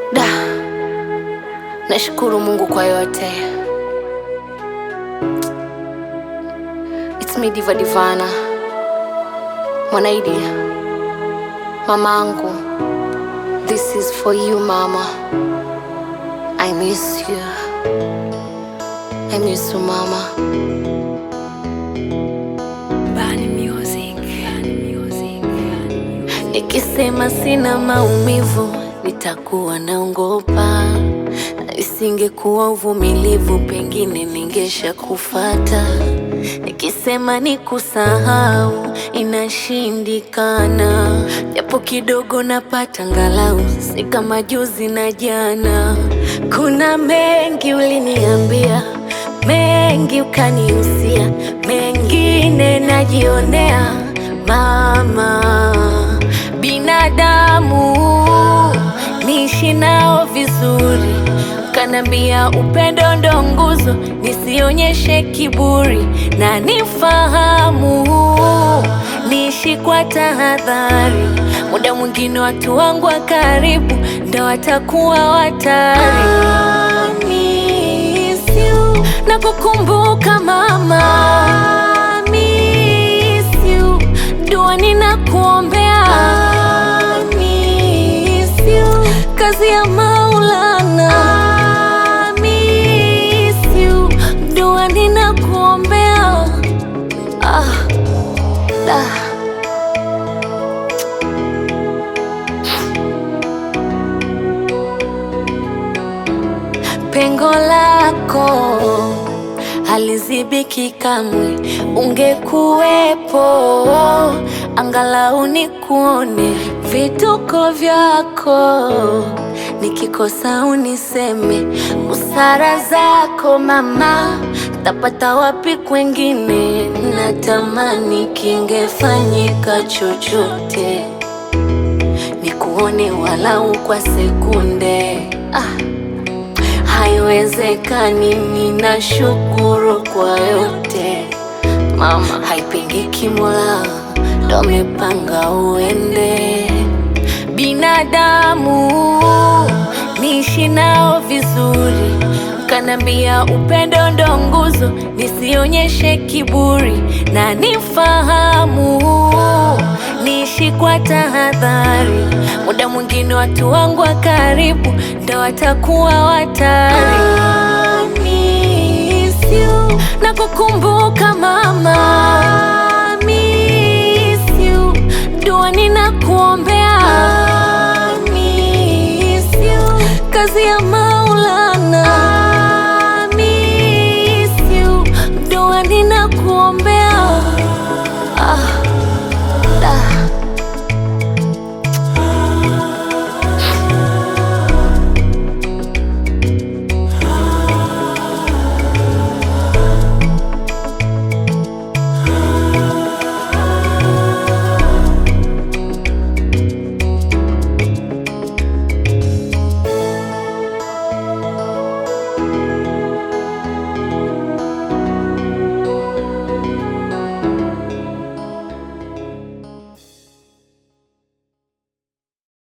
Da, nashukuru Mungu kwa yote. It's me Diva Divana, Mwanaidi, mamangu. This is for you mama. I miss you. I miss you mama. Bani Music. Bani Music. Nikisema sina maumivu nitakuwa naongopa. Isingekuwa uvumilivu, pengine ningesha kufata. Nikisema ni kusahau inashindikana, japo kidogo napata ngalau, si kama juzi na jana. Kuna mengi uliniambia, mengi ukanihusia, mengine najionea mama binadamu niishi nao vizuri, kanambia upendo ndo nguzo, nisionyeshe kiburi na nifahamu, niishi kwa tahadhari. Muda mwingine watu wangu wa karibu ndo watakuwa watari. I miss you. na kukumbuka mama I miss you. dua ninakuombea I miss you. kazi ya Maulana I miss you. dua ninakuombea ah, da. pengo lako halizibiki kamwe, ungekuwepo angalau nikuone vituko vyako, nikikosa uniseme busara zako mama, tapata wapi kwengine? Natamani kingefanyika chochote nikuone walau kwa sekunde ah. Haiwezekani, ninashukuru kwa yote mama, haipingiki, Mola ndo amepanga uende. Binadamu niishi nao vizuri, kanambia upendo ndo nguzo, nisionyeshe kiburi na nifahamu, niishi kwa tahadhari. Muda mwingine watu wangu wa karibu ndo watakuwa watari. I miss you. na kukumbuka mama I miss you. dua ninakuombea